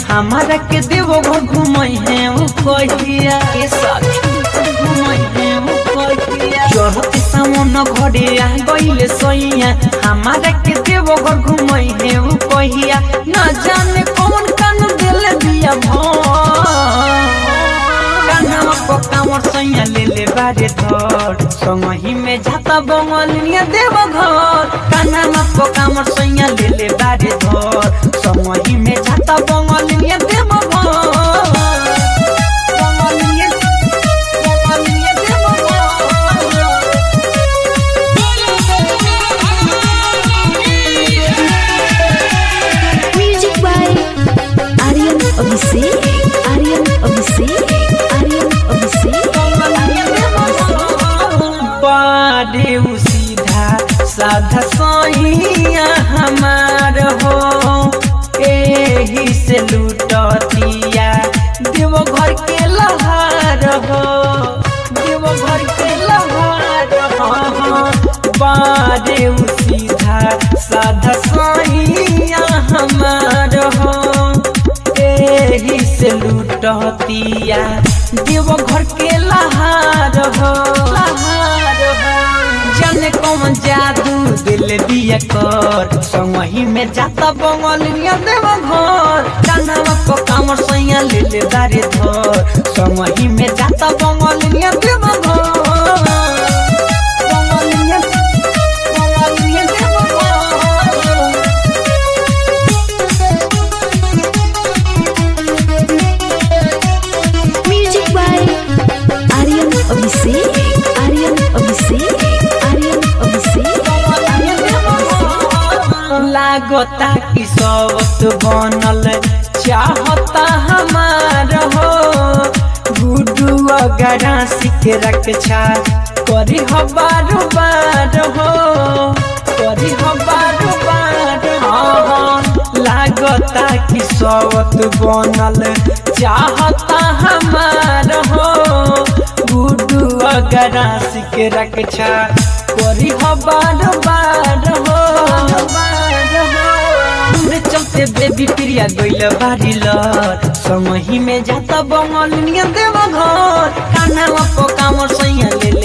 हमारा के देवो घर घुमई है उ कहिया के साथ घुमई है उ कहिया चढ़त सावन घरे आ गइले सैया हमारा के देवो घर घुमई है उ कहिया न जाने कौन कान दिल दिया भर कान्हा पकामर सैया ले ले बारे धर संगही में जाता बंगलिया देव घर कान्हा पकामर सैया ले ले बारे धर संगही में जाता बंगलिया देव घर बंगलिया बंगलिया देव घर Music by Aryan Abhishek. Aryan Abhishek. Aryan Abhishek. Aryan Abhishek. बारे उ सीधा साधा सैया हमार हो एही से लूटतिया देव घर के लहार हो देव घर के लहार हो बारे उ सीधा साधा सैया हमार हो एही से लूटतिया देव घर के लहार हो लहार हो जाने कौन जादू दिल दिया कर संगही में जाता बंगलिया देव घर कान्हा को कामर सैया ले ले दारे धर संगही में जाता बंगलिया देव घर बंगलिया बंगलिया देव घर Music by Aryan Abhishek. Aryan Abhishek. Aryan Abhishek. Aryan Abhishek. लागता कि सबत बनल चाहता हमार हो गुडू अगरा सिख रक्षा करी हो बारो बार हो करी हो बारो बार हो लागता कि सबत बनल चाहता हमार हो गुडू अगरा सिख रक्षा करी हो बारो बार हो हमरे चलते बेबी प्रिया गइल बारी लर संगही में जाता बंगलिया देव घर कान्हा पो कामर सैया ले